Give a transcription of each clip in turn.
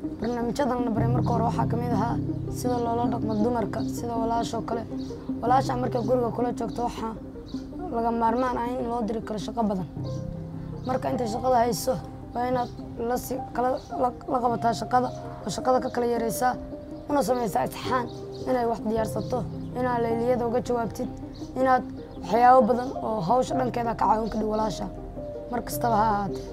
barnaamijyadan la baray marka hore waxaa ka mid ahaa sida loola dhaqmo dumarka sida walaashoo kale walaasha markay guriga kula joogto waxaa laga maarmaan ah in loo diri karo shaqo badan marka intay shaqada hayso waa inaad lasi kala la qabataa shaqada oo shaqada ka kala yaraysaa una samaysaa isxaan inay wax diyaarsato inaad layliyada uga jawaabtid inaad waxyaabo badan oo hawsha dhankeeda ka caawin kadhig walaasha mar kastaba ha ahaatee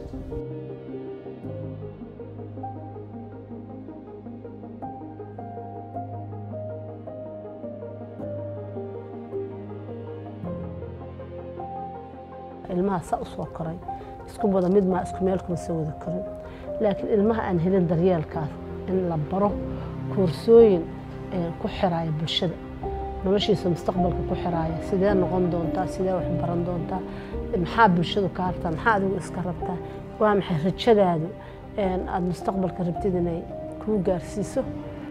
ilmaha saa u soo koray isku wada mid maa isku meel kuma soo wada korin laakiin ilmaha aan helin daryeelkaas in la baro koorsooyin ku xiraaya bulshada noloshiisa mustaqbalka ku xiraaya sidee noqon doontaa sidee wax baran doontaa maxaa bulshadu ka hartaa maxaa adigu iska rabtaa waa maxay rajadaadu aada mustaqbalka rabtid inay kuu gaarsiiso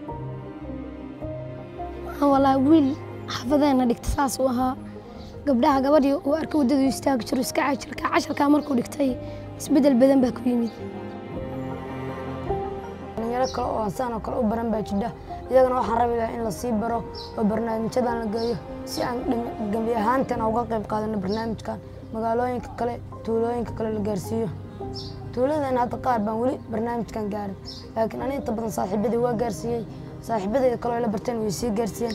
walaa wiil xafadeena dhigta saas uu ahaa gabdhaha gabadhii uu arka waddadu istaagi jiro iska cajirka casharkaa markuu dhigtay isbeddel badan baa ku yimid dhalinyaro kale oo aan saan oo kale u baran baa jidha iyagana waxaan rabi lahaa in lasii baro oo barnaamijyadan la geeyo si aan gembi ahaanteena uga qayb qaadano barnaamijkan magaalooyinka kale tuulooyinka kale la gaarsiiyo tuuladeena hadda qaar baan weli barnaamijkan gaarin laakiin ani inta badan saaxiibadii waa gaarsiiyey saaxiibadeyda kale oo la barteen way sii gaarsiiyeen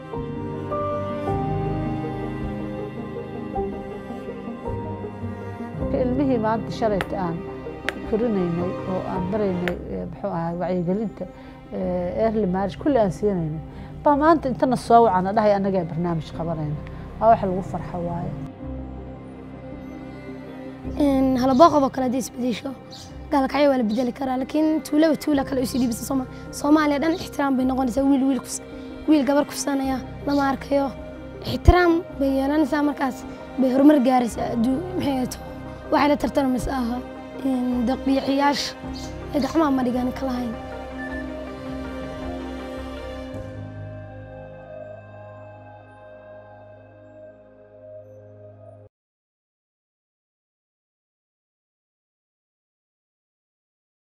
ilmihii maanta shalayta aan korinaynay oo aan baraynay muxuu ahaa wacyigelinta early marriage kulli aan siinaynay baa maanta intana soo wacana dhahay annagaa barnaamij qabanayna waa waxa lagu farxo waaye halabooqob oo kale haddii isbedesho gaalkacyo waa la bedeli karaa laakiin tuulaba tuula kale usii dhiibisa sooma soomaaliya dhan ixtiraam bay noqonaysaa wiil wiil kus wiil gabar kufsanaya lama arkayo ixtiraam bay yeelanaysaa markaas bay horumar gaaraysaa aduu maxay ahato waxay la tartamamaysa aha daqiiqiyaasha ee gacmaha ma dhigan kalahayn